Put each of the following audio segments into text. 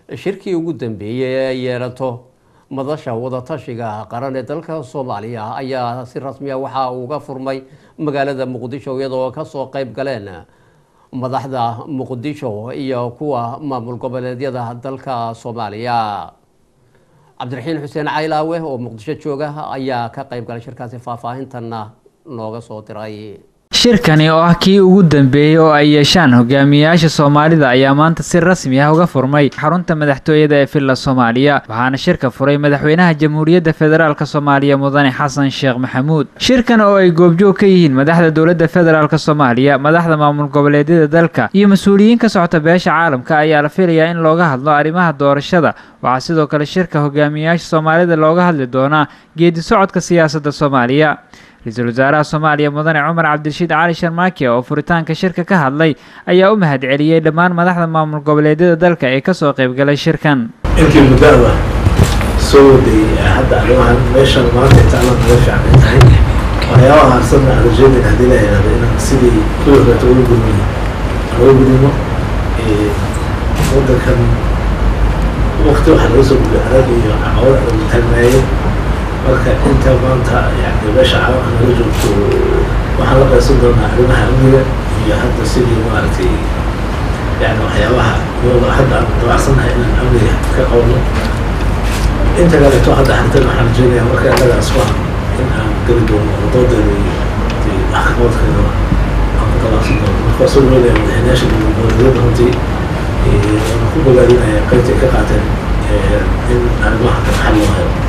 shirkii ugu dambeeyey ee ay yeelato madasha wadatashiga qaran ee dalka soomaaliya ayaa si rasmiya waxa uu uga furmay magaalada muqdisho iyadoo kasoo qeyb galeen madaxda muqdisho iyo kuwa maamul goboleedyada dalka soomaaliya cabdiraxiin xuseen caylaawe oo muqdisho jooga ayaa ka qeyb galay shirkaasi faahfaahintanna nooga soo diray shirkani oo ah kii ugu dambeeyey oo ay yeeshaan hogaamiyayaasha soomaalida ayaa maanta si rasmi ah uga furmay xarunta madaxtooyada ee villa soomaaliya waxaana shirka furay madaxweynaha jamhuuriyadda federaalk soomaaliya mudane xasan sheekh maxamuud shirkan oo ay goobjoog ka yihiin madaxda dowladda federaalk soomaaliya madaxda maamul goboleedyada dalka iyo mas-uuliyiin ka socota beesha caalamka ayaa la filayaa in looga hadlo arrimaha doorashada waxaa sidoo kale shirka hogaamiyayaasha soomaalida looga hadli doonaa geedi socodka siyaasadda soomaaliya ra-iisul wasaaraha soomaaliya mudane cumar cabdirashiid cali sharmaake oo furitaanka shirka ka hadlay ayaa u mahad celiyey dhammaan madaxda maamul goboleedyada dalka ee kasoo qaybgalay shirkan intii muddaada soo waday hadda arrimahan meeshan maanta intaala naga fiicnay tahay waxyaabaha harsanna aan rajeedayn haddii la yidhahdo inaan sidii kuwii horeeta uga gudmay aan uga gudmo waddankan waqti waxaa laga soo gudbay adag iyo caqabad adag taagnaayeen marka inta maanta yani meesha caalamka naga joogto waxaan la qaysan doonaa arrimaha amniga iyo hadda sidii maaragtay yani waxyaabaha iyadoo hadda aan dabacsannahay inaan amniga ka qabno inta kaleeto hadda hartan waxaan rajeynayaa marka annagaas waa in aan geli doono wadoodeeda iyo waxqabadkeeda aan ku talaabsan doono marka waa soo dhaweynaya madaxweynayaasha goboleedyada runtii waan ku bogaadinaya qaybta ay ka qaateen in arrimaha kan xal loo helo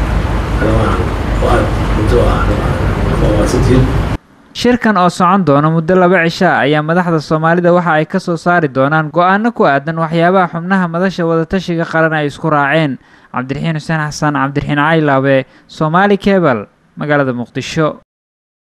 shirkan oo socon doona muddo laba cisha ayaa madaxda soomaalida waxa ay ka soo saari doonaan go-aano ku aadan waxyaabaha xubnaha madasha wadatashiga qaran ay isku raaceen cabdiraxiin xuseen xasan cabdiraxiin caylaabe soomaali kebal magaalada muqdisho